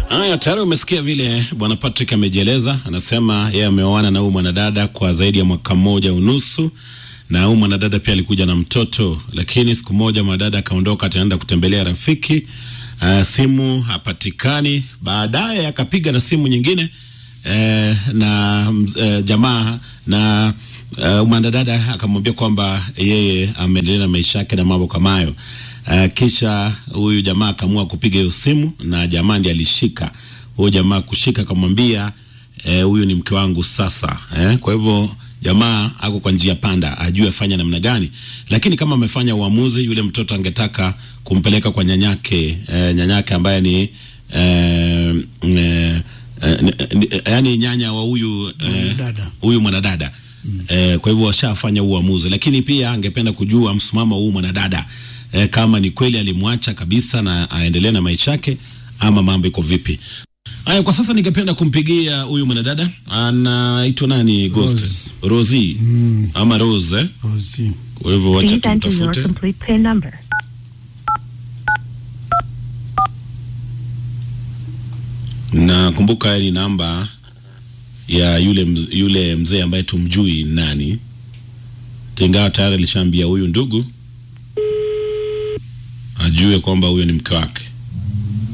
Haya, tayari umesikia vile bwana Patrick amejieleza. Anasema yeye ameoana na huyu mwanadada kwa zaidi ya mwaka mmoja unusu, na huyu mwanadada pia alikuja na mtoto, lakini siku moja mwanadada akaondoka, ataenda kutembelea rafiki. Uh, simu hapatikani. Baadaye akapiga na simu nyingine eh, na eh, jamaa na uh, mwanadada akamwambia kwamba yeye ameendelea na maisha yake na mambo kama hayo. Uh, kisha huyu jamaa akaamua kupiga hiyo simu na jamaa ndiye alishika. Huyu jamaa kushika akamwambia huyu eh, ni mke wangu sasa eh. Kwa hivyo jamaa ako kwa njia panda, ajue afanya namna gani, lakini kama amefanya uamuzi, yule mtoto angetaka kumpeleka kwa nyanyake eh, nyanyake ambaye ni eh, eh, eh, yani nyanya wa huyu huyu eh, mwanadada mm. Eh, kwa hivyo washafanya uamuzi, lakini pia angependa kujua msimamo huu mwanadada eh, kama ni kweli alimwacha kabisa na aendelee na maisha yake ama mambo iko vipi? Haya, kwa sasa ningependa kumpigia huyu mwanadada anaitwa nani? Ghost Rose. Rosie Mm. ama Rose eh? Rosie. Kwa hivyo wacha Please enter your tumtafute. complete PIN number. na kumbuka ni namba ya yule mz, yule mzee ambaye tumjui ni nani, ingawa tayari alishaambia huyu ndugu ajue kwamba huyo ni mke wake.